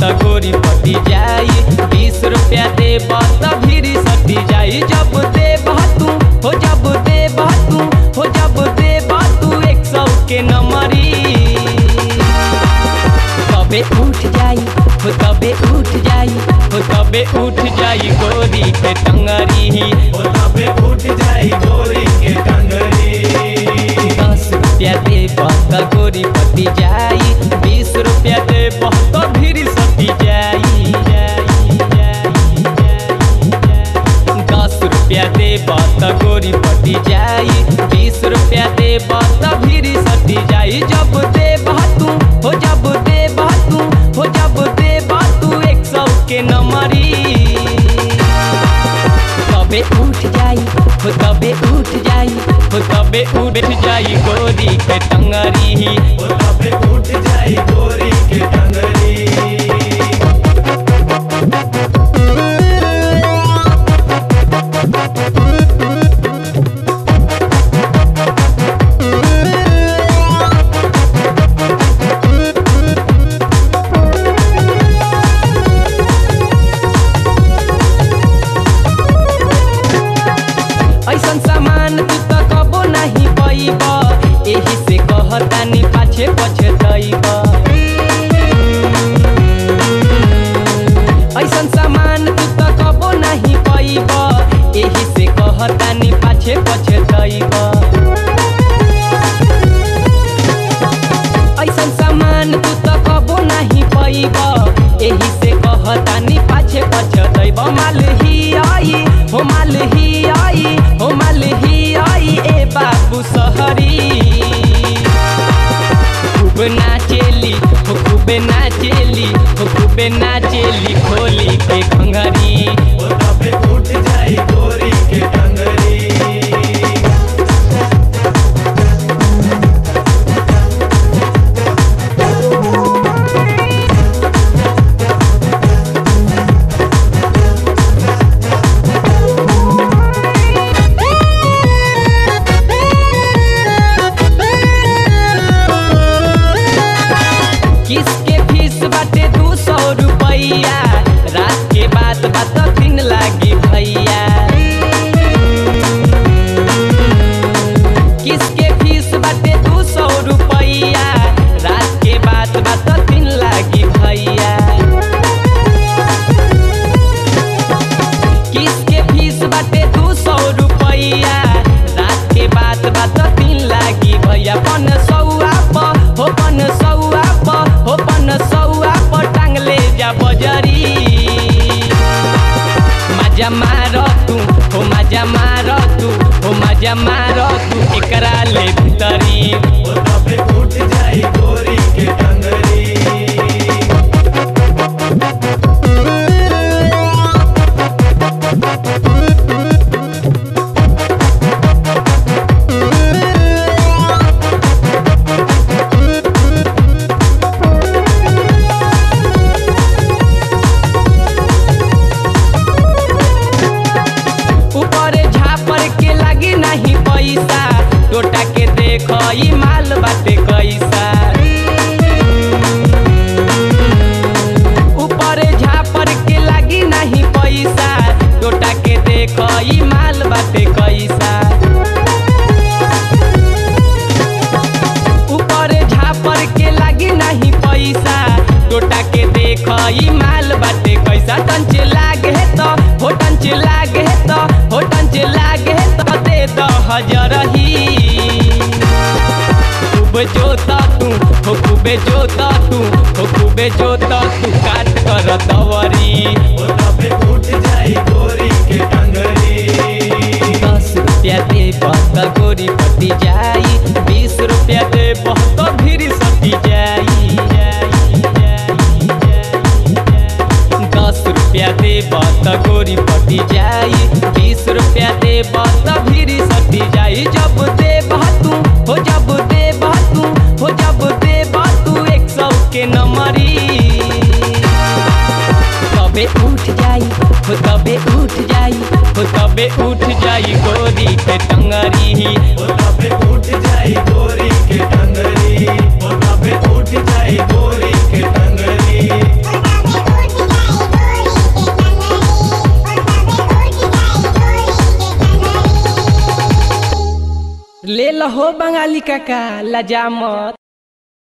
त गोरी पटी जाई बीस रुपया देब त भीरी सटी जाई जब देब तू हो जब देब तू हो जब देब तू एक सौ के नमरी तबे उठ जाई हो तबे उठ जाई हो तबे उठ जाई गोरी के टंगरी ओ तबे उठ जाई गोरी के टंगरी दस रुपया दे त गोरी पटी जाई बीस रुपया दे त भीरी सटी जाई जाई, जाई, जाई, जाई। दस रुपया दे त गोरी पटी जाई बीस रुपया दे त भीरी सटी जाई जब दे तू हो जब दे तू हो जब दे तू एक सौ के नमरी तबे उठ जाई हो तबे उठ जाई हो तबे उठ जाई गोरी के टंगरी ओ तबे उठ जाई गोरी के टंगरी ऐसन सामान तू त कबो नहीं पैब एही से कहतानी पाछे पछे दैब ऐसन सामान तू त कबो नहीं पैब एही से कहतानी पाछे पछे दैब ऐसन सामान तू त कबो नहीं पैब एही से कहतानी पाछे पछे दैब माल ही आई हो माल ही आई हो माल ही आई ए बाबू सहरी खूब नाचेली हो खूब नाचेली हो खूब नाचेली खोली के खंघरी ओ तबे उठ जाई गोरी के टंगरी किसके फीस बाटे दू सौ रुपैया रात के बात बात दिन लागी भैया किसके फीस बाटे दू सौ रुपैया रात के बात बात दिन लागी भैया किसके फीस बाटे दू सौ रुपैया रात के बात बात दिन लागी भैया पन सौआ प हो पन सौआ प हो पन सौआ प टांगले जा बजरी मजा मार तू हो मजा मार तू हो मजा मार तू एकरा ले भीतरी ओ तबे उठ जाई गोरी के टंगरी ऊपर झापर के लागी नहीं पैसा टोटा के देख ई माल बाटे कैसा ऊपर झापर के लागी नहीं पैसा टोटा के देख ई माल बाटे कैसा ऊपर झापर के लागी नहीं पैसा टोटा के देख ई माल बाटे कैसा टंच लागे तो हो टंच लागे तो हो टंच लागे तो दे द हजरही खूब जोता तू हो खूबे जोता तू हो खूबे जोता तू काट कर दवरी ओ तबे उठ जाई गोरी के टंगरी दस रुपया दे त गोरी पटी जाई बीस रुपया दे त भीरी सटी जाई जाई, जाई, जाई, जाई। दस रुपया दे त गोरी पटी जाई बीस रुपया दे त भीरी सटी जाई जब दे तू हो जब दे तू हो जब दे तू एक सौ के नमरी तबे उठ जाई हो तबे उठ जाई हो तबे उठ जाई गोरी के टंगरी ओ तबे उठ जाई गोरी के टंगरी ओ तबे उठ जाई गोरी के टंगरी चल हो बंगाली काका लजा मत